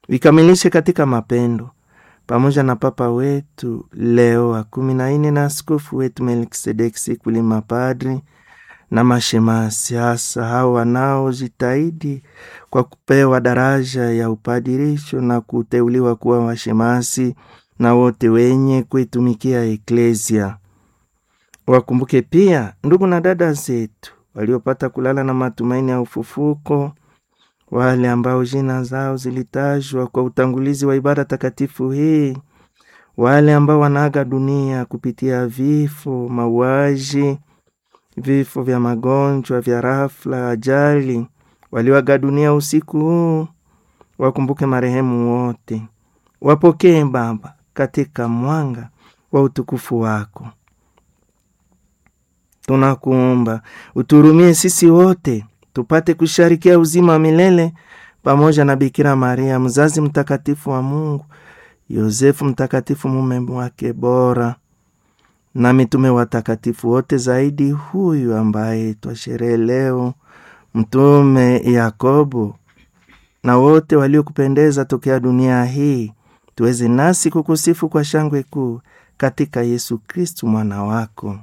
vikamilishe katika mapendo, pamoja na Papa wetu Leo wa kumi na nne na askofu wetu Melkisedeki Sikuli, mapadri na mashemasi, hasa hao wanaojitahidi kwa kupewa daraja ya upadirisho na kuteuliwa kuwa washemasi na wote wenye kuitumikia eklesia. Wakumbuke pia ndugu na dada zetu waliopata kulala na matumaini ya ufufuko, wale ambao jina zao zilitajwa kwa utangulizi wa ibada takatifu hii, wale ambao wanaaga dunia kupitia vifo, mauaji, vifo vya magonjwa, vya rafla, ajali, walioaga dunia usiku huu. Wakumbuke marehemu wote, wapokee Baba katika mwanga wa utukufu wako. Tunakuomba uturumie sisi wote tupate kusharikia uzima wa milele pamoja na Bikira Maria mzazi mtakatifu wa Mungu, Yosefu mtakatifu mume wake bora, na mitume watakatifu wote, zaidi huyu ambaye twasherehe leo, Mtume Yakobo, na wote waliokupendeza tokea dunia hii, tuweze nasi kukusifu kwa shangwe kuu katika Yesu Kristu mwana wako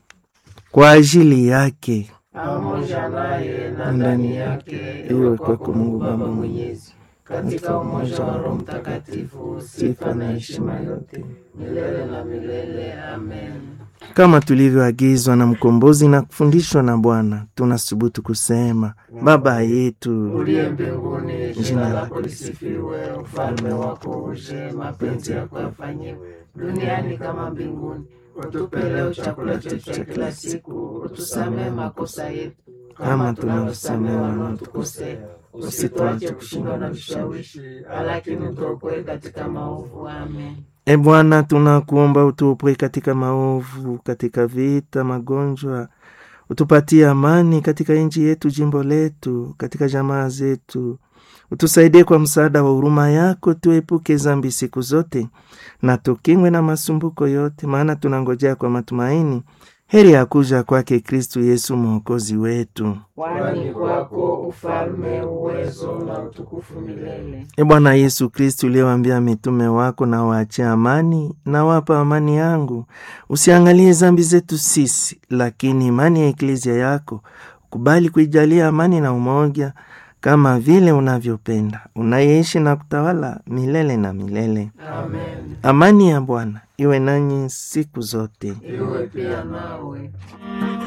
kwa ajili yake pamoja naye na ndani yake, iwe kwako Mungu Baba Mwenyezi, katika umoja wa Roho Mtakatifu, sifa na heshima yote milele na milele. Amen. Kama tulivyoagizwa na mkombozi na kufundishwa na Bwana, tunasubutu kusema: Baba yetu uliye mbinguni, jina lako lisifiwe, ufalme wako uje, mapenzi yako yafanyiwe duniani kama mbinguni. Utupe leo chakula chetu cha kila siku, utusamehe makosa yetu kama tunavyosamehe wanaotukosea, usituache kushindwa na vishawishi, lakini utuokoe katika maovu. Amen. E Bwana, tunakuomba utuopoe katika maovu, katika vita, magonjwa, utupatie amani katika nchi yetu, jimbo letu, katika jamaa zetu. Utusaidie kwa msaada wa huruma yako, tuepuke zambi siku zote na tukingwe na masumbuko yote, maana tunangojea kwa matumaini heri ya kuja kwake Kristu Yesu mwokozi wetu. Kwani kwako ufalme, uwezo na utukufu milele. E Bwana Yesu Kristu, uliyewaambia mitume wako, na waachia amani na wapa amani yangu, usiangalie zambi zetu sisi, lakini imani ya eklezia yako ukubali kuijalia amani na umoja, kama vile unavyopenda, unayeishi na kutawala milele na milele. Amen. Amani ya Bwana iwe nanyi siku zote. Iwe pia nawe.